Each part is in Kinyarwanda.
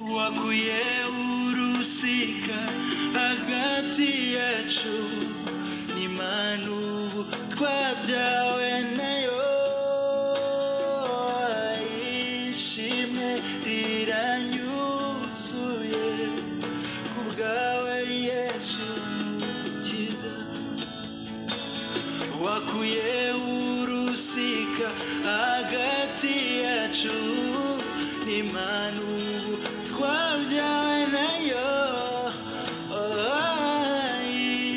waguye urusika hagati yacu n'imana ubu twabyawe nayo ishimwe riranyuzuye kubwawe yesu ukiza wakuye urusika hagati yacu n'imana ubu twabyawe nayo Oh,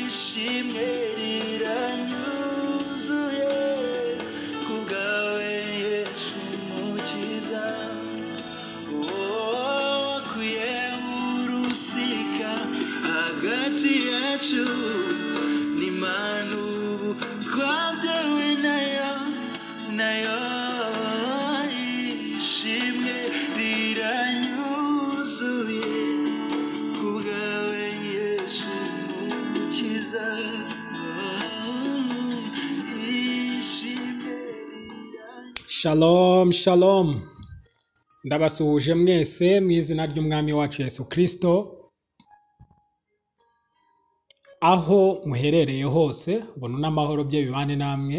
ishimwe riranyuzuye kubwawe yesu mukiza Oh, wakuye urusika hagati yacu n'imana ubu twatewe nayo nayo ishimwe riranyuzuye kubwawe yesu mukiza Oh, ishimwe riranyuzuye Shalom, shalom. Ndabasuhuje mwese mu izina ry'Umwami wacu Yesu Kristo. Aho muherereye hose, ubuntu n'amahoro bye bibane namwe,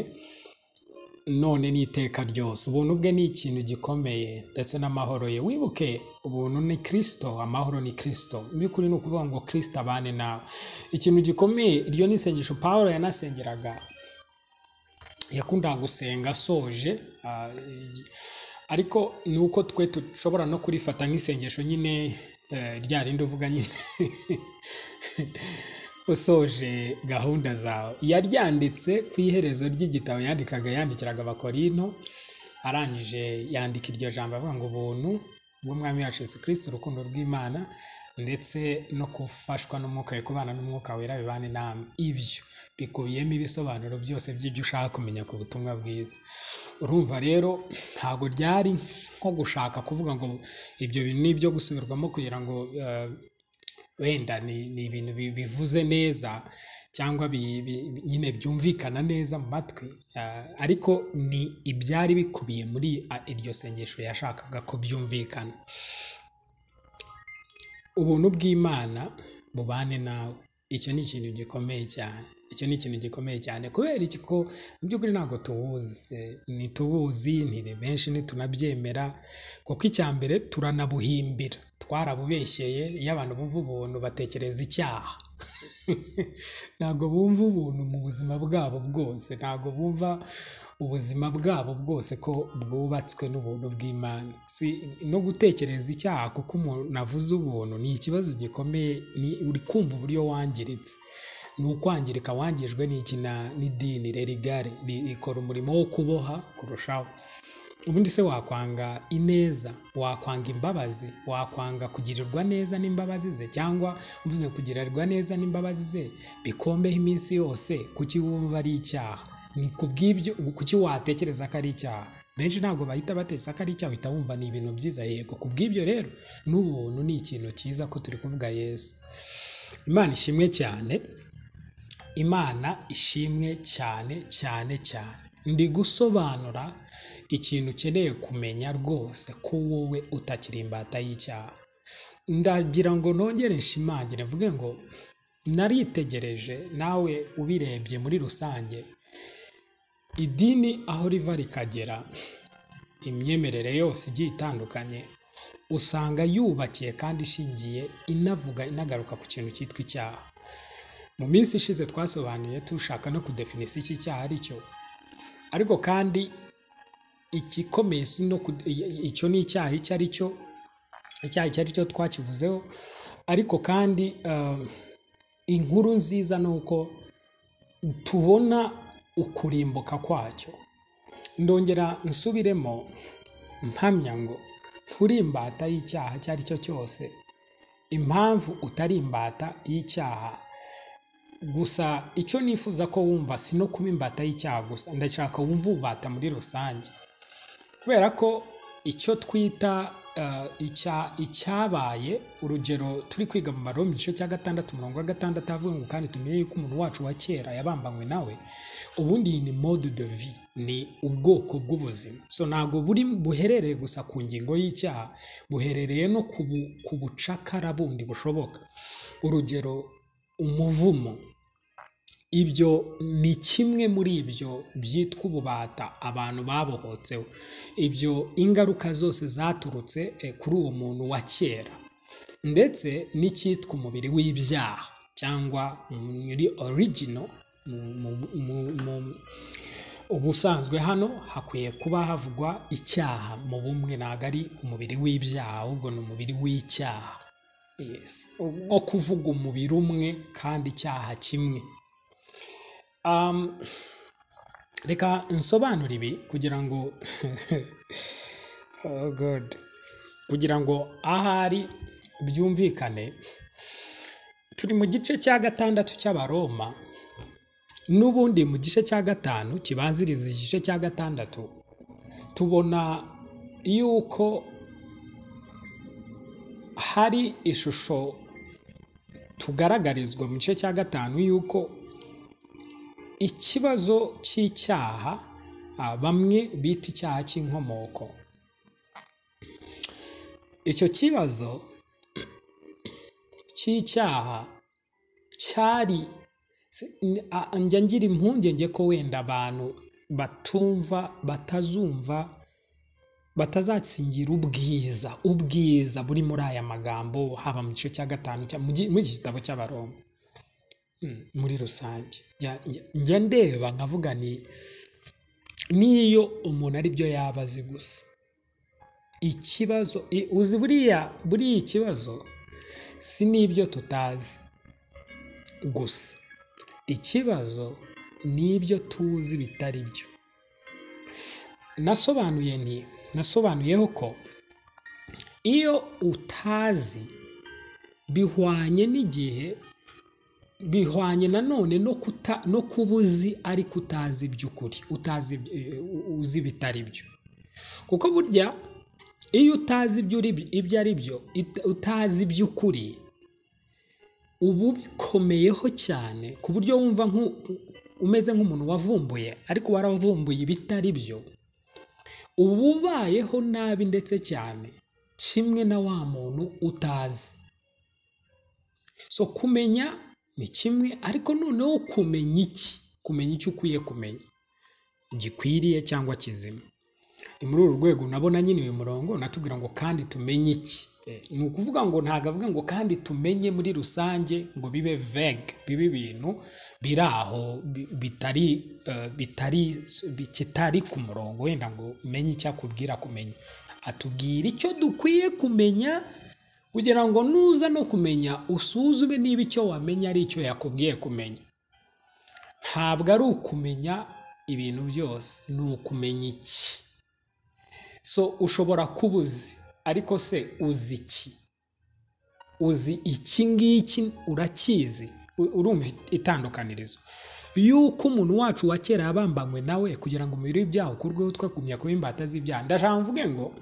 none n'iteka ryose. Ubuntu bwe ni ikintu gikomeye ndetse n'amahoro ye. Wibuke, ubuntu ni Kristo, amahoro ni Kristo. Mu by'ukuri ni ukuvuga ngo Kristo abane nawe. Ikintu gikomeye, iryo ni isengesho Pawulo yanasengeraga yakundaga gusenga asoje ah, igi- ariko ni uko twe dushobora no kurifata nk'isengesho nyine eh, rya rindi uvuga nyine usoje gahunda zawe yaryanditse ku iherezo ry'igitabo yandikaga yandikiraga abakorinto arangije yandika iryo jambo avuga ngo ubuntu bw'umwami wacu yesu kirisiti urukundo rw'imana ndetse no gufashwa n'umwuka we kubana n'umwuka wera bibane namwe ibyo bikubiyemo ibisobanuro byose by'ibyo ushaka kumenya ku butumwa bwiza urumva rero ntabwo ryari nko gushaka kuvuga ngo ibyo bintu ni ibyo gusubirwamo kugira ngo eh, wenda ni, ni ibintu bi- bivuze neza cyangwa bi, bi, bi- nyine byumvikana neza mu matwi ah, ariko ni ibyari bikubiye muri ah, iryo sengesho yashakaga ko byumvikana ubuntu bw'imana bubane nawe icyo ni ikintu gikomeye cyane icyo ni ikintu gikomeye cyane kubera iki ko mu by'ukuri ntabwo tuwuzi Eh, ntituwuzi ntiri benshi ntitunabyemera kuko icya mbere turanabuhimbira twarabubeshyeye iyo abantu bumva ubuntu batekereza icyaha ntabwo bumva ubuntu mu buzima bwabo bwose ntabwo bumva ubuzima bwabo bwose ko bwubatswe n'ubuntu bw'imana si no gutekereza icyaha kuko umuntu avuze ubuntu ni ikibazo gikomeye ni uri kumva uburyo wangiritse ni ukwangirika wangijwe n'iki na- n'idini religare ri- rikora umurimo wo kuboha kurushaho ubundi se wakwanga ineza wakwanga imbabazi wakwanga kugirirwa neza n'imbabazi ze cyangwa mvuze kugirirwa neza n'imbabazi ze bikombeho iminsi yose kuki wumva ari icyaha ni ku bw'ibyo kuki watekereza ko ari icyaha benshi ntabwo bahita batekereza ko ari icyaha uhita wumva ni ibintu byiza yego ku bw'ibyo rero n'ubuntu ni ikintu cyiza ko turi kuvuga yesu imana ishimwe cyane imana ishimwe cyane cyane cyane ndi gusobanura ikintu ukeneye kumenya rwose ko wowe utakiri imbata y'icyaha ndagira ngo nongere nshimangire mvuge ngo naritegereje nawe ubirebye muri rusange idini aho riva rikagera imyemerere yose igiye itandukanye usanga yubakiye kandi ishingiye inavuga inagaruka ku kintu cyitwa icyaha mu minsi ishize twasobanuye dushaka no kudefinisa iki cyaha ari cyo ariko kandi igikomeye si no ku- i- icyo ni icyaha icyo ari cyo icyaha icyo ari cyo twakivuzeho ariko kandi eh, inkuru nziza ni uko tubona ukurimbuka kwacyo ndongera nsubiremo mpamya ngo nturi imbata y'icyaha icyo ari cyo cyose impamvu utari imbata y'icyaha gusa icyo nifuza ko wumva si no kuba imbata y'icyaha gusa ndashaka wumva ubata muri rusange kubera ko icyo twita ah, icya- icyabaye urugero turi kwiga mu maromi igice cya gatandatu umurongo wa gatandatu avuga ngo kandi tumenye yuko umuntu wacu wa kera yabambanywe nawe ubundi iyi ni mode de vie ni ubwoko bw'ubuzima so ntabwo buri buherereye gusa ku ngingo y'icyaha buherereye no ku bu- ku bucakara bundi bushoboka urugero umuvumo ibyo ni kimwe muri ibyo byitwa ububata abantu babohotseho ibyo ingaruka zose zaturutse eh, kuri uwo muntu wa kera ndetse n'icyitwa umubiri w'ibyaha cyangwa muri origino mu- mu- mu- mu- ubusanzwe hano hakwiye kuba havugwa icyaha mu bumwe ntabwo ari umubiri w'ibyaha ahubwo ni umubiri w'icyaha yes. nko kuvuga umubiri umwe kandi icyaha kimwe Um, reka nsobanure ibi kugira ngo oh God. kugira ngo ahari byumvikane turi mu gice cya gatandatu cy'abaroma n'ubundi mu gice cya gatanu kibanziriza igice cya gatandatu tubona yuko hari ishusho tugaragarizwa mu gice cya gatanu yuko ikibazo cy'icyaha ah, bamwe bita icyaha cy'inkomoko icyo kibazo cy'icyaha cyari si- n- a- njya ngira impungenge ko wenda abantu batumva batazumva batazatsindira ubwiza ubwiza buri muri aya magambo haba mu gice cya gatanu cya- mu gi- muri iki gitabo cy'abaroma Mm, muri rusange Njya- njya- njya ndeba nkavuga ni n'iyo umuntu ari byo yaba azi gusa ikibazo i- uzi buriya buriya ikibazo si n'ibyo tutazi gusa ikibazo ni ibyo tuzi bitari byo nasobanuye nti nasobanuyeho ko iyo utazi bihwanye n'igihe bihwanye nanone no kuta no kuba uzi ariko utazi iby'ukuri utazi iby- u- uzi ibitari byo kuko burya iyo utazi ibyo uri ibyo ari byo it- utazi iby'ukuri uba ubikomeyeho cyane ku buryo wumva nk'u- umeze nk'umuntu wavumbuye ariko waravumbuye ibitari byo uba ubayeho nabi ndetse cyane kimwe na wa muntu utazi so kumenya ni kimwe ariko noneho kumenya iki kumenya icyo ukwiye kumenya gikwiriye cyangwa kizima ni muri uru rwego nabona nyine uyu murongo natubwira ngo kandi tumenye iki Eh, ni ukuvuga ngo ntabwo avuga ngo kandi tumenye muri rusange ngo bibe vege bibe ibintu biri aho bi- bitari eh, bitari bi- kitari ku murongo wenda ngo umenye icyo akubwira kumenya atubwira icyo dukwiye kumenya kugira ngo nuza no kumenya usuzume niba icyo wamenya ari icyo yakubwiye kumenya ntabwo ari ukumenya ibintu byose ni ukumenya iki so ushobora kuba uzi ariko se uzi iki uzi iki ngiki urakizi U- urumva itandukanirizo yuko umuntu wacu wa kera yabambanywe nawe kugira ngo umubiri w'ibyaha ukurweho twagumya kuba imbata z'ibyaha ndashaka mvuge ngo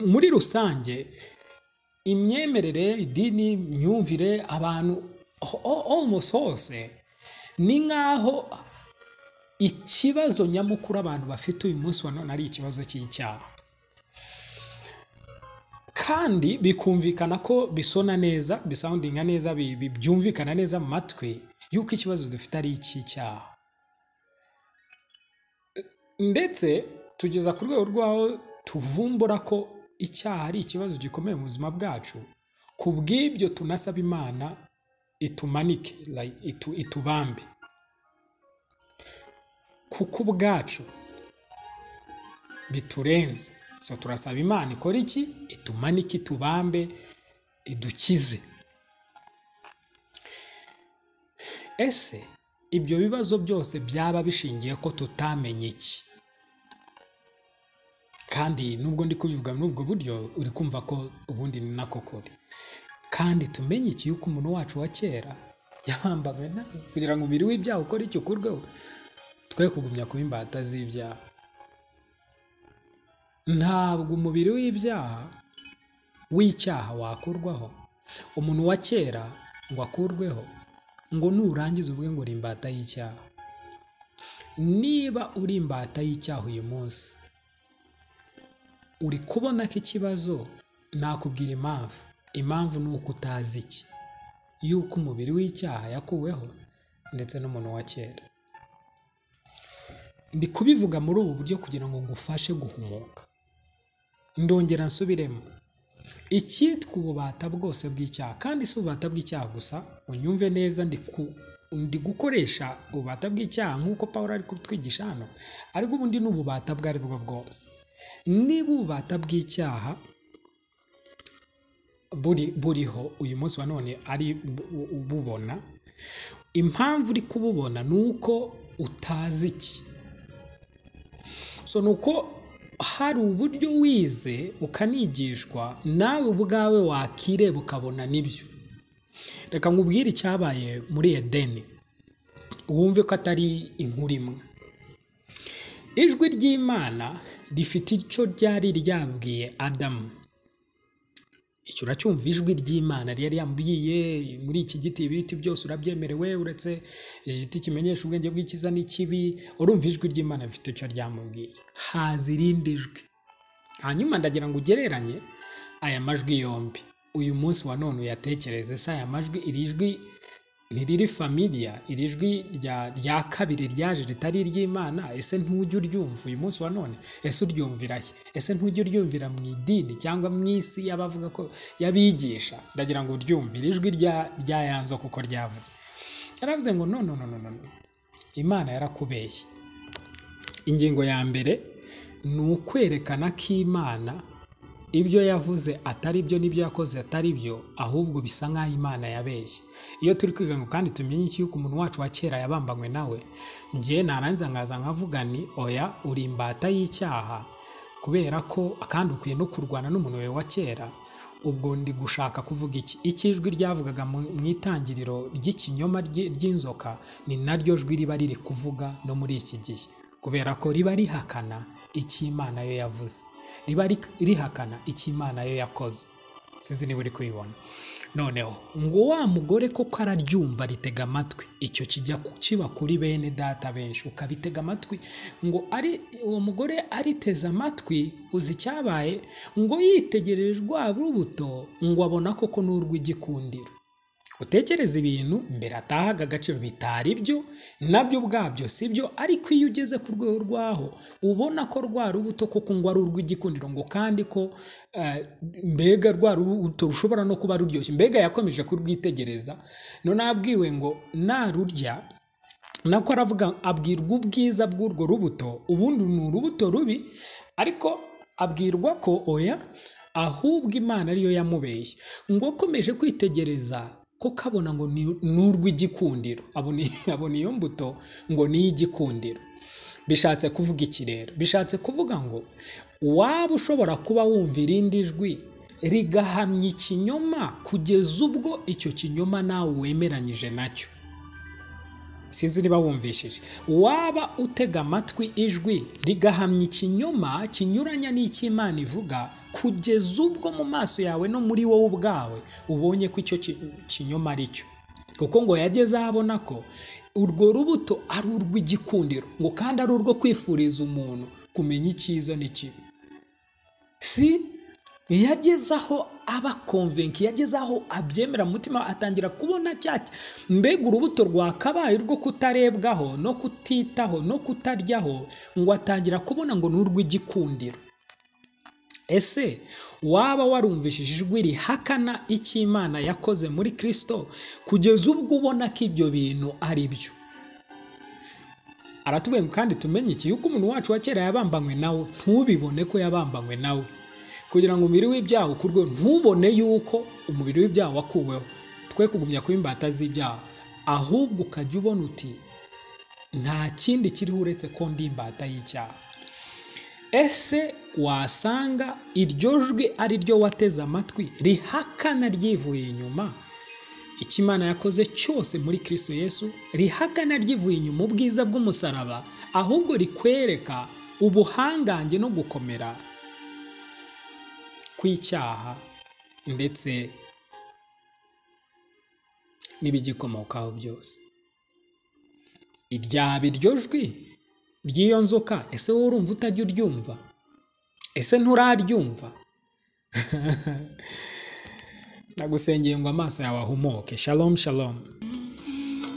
muri rusange imyemerere idini imyumvire abantu ho- ho- almost hose ni nk'aho ikibazo nyamukuru abantu bafite uyu munsi wa none ari ikibazo cy'icyaha kandi bikumvikana ko bisona neza bisoundinga neza bi- bi- byumvikana neza mu matwi yuko ikibazo dufite ari icy'icyaha ndetse tugeza ku rwego rw'aho tuvumbura ko icyaha ari ikibazo gikomeye mu buzima bwacu ku bw'ibyo tunasaba imana itumanike like, itu, itubambe kuko ubwacu biturenze so turasaba imana ikora iki itumanike itubambe idukize ese ibyo bibazo byose byaba bishingiye ko tutamenye iki kandi nubwo ndi kubivuga muri ubwo buryo uri kumva ko ubundi ni nako kuri kandi tumenye iki yuko umuntu wacu wa kera yabambanywe nawe kugira ngo umubiri w'ibyaha ukore icyo ukurweho twe kugumya kuba imbata z'ibyaha ntabwo umubiri w'ibyaha w'icyaha wakurwaho umuntu wa kera ngo akurweho ngo nurangiza uvuge ngo uri imbata y'icyaha niba uri imbata y'icyaha uyu munsi uri kubona ko ikibazo nakubwira impamvu impamvu ni uko utazi iki yuko umubiri w'icyaha yakuweho ndetse n'umuntu wa kera ndi kubivuga muri ubu buryo kugira ngo ngufashe guhumuka ndongera nsubiremo icyitwa ububata bwose bw'icyaha kandi si ububata bw'icyaha gusa unyumve neza ndi ku- ndi gukoresha ububata bw'icyaha nk'uko paul ari kutwigisha hano ariko ubundi ni ububata bwo ari bwo bwose niba ububata bw'icyaha buri buriho uyu munsi wa none ari bu- u- ububona impamvu uri kububona ni uko utazi iki so ni uko hari uburyo wize ukanigishwa nawe ubwawe wakireba ukabona nibyo reka nkubwire icyabaye muri edeni wumve ko atari inkuru imwe ijwi ry'imana rifite icyo ryari ryabwiye adamu icyo uracyumva ijwi ry'imana ryari yambwiye muri iki giti ibiti byose urabyemerewe uretse igiti kimenyesha ubwenge bw'ikiza n'ikibi urumva ijwi ry'imana rifite icyo ryamubwiye haza irindi jwi hanyuma ndagira ngo ugereranye aya majwi yombi uyu munsi wa none uyatekereze se aya majwi iri jwi ntiriri familiya iri jwi rya, rya kabiri ryaje ritari iry'imana ese ntujya uryumva uyu munsi wa none ese uryumvira he ese ntujya uryumvira mu idini cyangwa mu isi y'abavuga ko y'abigisha ndagira ngo uryumvire ijwi rya ryayanzo kuko ryavuze yaravuze ngo no no no no no no. imana yarakubeshye ingingo ya mbere ni ukwerekana ko imana ibyo yavuze atari byo n'ibyo yakoze atari byo ahubwo bisa nk'aho imana yabeshye iyo turi kwiga ngo kandi tumenye iki yuko umuntu wacu wa kera yabambanywe nawe njye narangiza nkaza nkavuga ni oya uri imbata y'icyaha kubera ko kandi ukwiye no kurwana n'umuntu wawe wa kera ubwo ndi gushaka kuvuga iki ikijwi ryavugaga mu- mu itangiriro ry'ikinyoma ry'i- ry'inzoka ni naryo jwi riba riri kuvuga no muri iki gihe kubera ko riba rihakana icyo imana yo yavuze riba ri- rihakana icyo imana yo yakoze sinzi niba uri kubibona noneho ngo wa mugore koko araryumva ritega amatwi icyo kijya ku- kiba kuri bene data benshi ukabitega amatwi ngo ari uwo mugore ariteze amatwi uzi icyabaye ngo yitegereje rwa rubuto ngo abona koko ni urw'igikundiro utekereza ibintu mbere atahaga agaciro bitari byo nabyo ubwabyo si byo ariko iyo ugeze ku rwego rwaho ubona ko rwa rubuto koko ngo ari urw'igikundiro ngo kandi ko eh, mbega rwa rubuto rushobora no kuba ruryoshye mbega yakomeje kurwitegereza none abwiwe ngo narurya nako aravuga abwirwa ubwiza bw'urwo rubuto ubundi ni urubuto rubi ariko abwirwa ko oya ahubwo imana ariyo yamubeshye ngo akomeje kwitegereza ko kabona ngo ni- ni urw'igikundiro abona abona iyo mbuto ngo ni iy'igikundiro bishatse kuvuga iki rero bishatse kuvuga ngo waba ushobora kuba wumva irindi jwi rigahamya ikinyoma kugeza ubwo icyo kinyoma nawe wemeranyije nacyo sinzi niba wumvishije waba utega amatwi ijwi rigahamya ikinyoma kinyuranya n'icy'imana ivuga kugeza ubwo mu maso yawe no muri wowe ubwawe ubonye ko icyo ki- kinyoma ari cyo kuko ngo yageze aho abona ko urwo rubuto ari urw'igikundiro ngo kandi ari urwo kwifuriza umuntu kumenya icyiza n'ikibi si yageze aho aba konvenki yageze aho abyemera mu mutima we, atangira kubona cya mbega urubuto rwakabaye rwo kutarebwaho no kutitaho no kutaryaho ngo atangira kubona ngo ni urw'igikundiro ese waba warumvishije ijwi rihakana icyo imana yakoze muri kirisito kugeza ubwo ubona ko ibyo bintu ari byo aratubwira ngo kandi tumenye iki yuko umuntu wacu wa kera yabambanywe nawe ntubibone ko yabambanywe nawe kugira ngo umubiri w'ibyaha ukurwe ntubone yuko umubiri w'ibyaha wakuweho twe kugumya kuba imbata z'ibyaha ahubwo ukajya ubona uti nta kindi kiriho uretse ko ndi imbata y'icyaha ese wasanga iryo jwi ari ryo wateze amatwi rihakana ryivuye inyuma icyo imana yakoze cyose muri kirisito yesu rihakana ryivuye inyuma ubwiza bw'umusaraba ahubwo rikwereka ubuhangange no gukomera kw'icyaha ndetse n'ibigikomokaho byose iryaba iryo jwi ry'iyo nzoka ese wowe urumva utajya uryumva ese nturaryumva ndagusengeye ngo amaso yawe ahumuke shalom shalom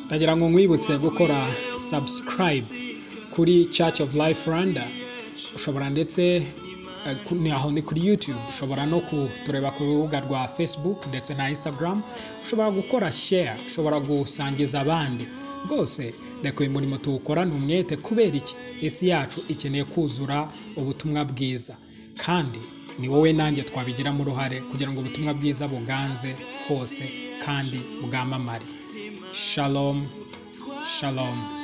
ndagira ngo nkwibutse gukora subscribe kuri church of life rwanda ushobora ndetse eh, ku- ni aho ni kuri youtube ushobora no kutureba ku rubuga rwa facebook ndetse na instagram ushobora gukora share ushobora gusangiza abandi rwose reka uyu murimo tuwukorane umwete kubera iki isi yacu ikeneye kuzura ubutumwa bwiza kandi ni wowe nanjye twabigiramo uruhare kugira ngo ubutumwa bwiza buganze hose kandi bwamamare shalom shalom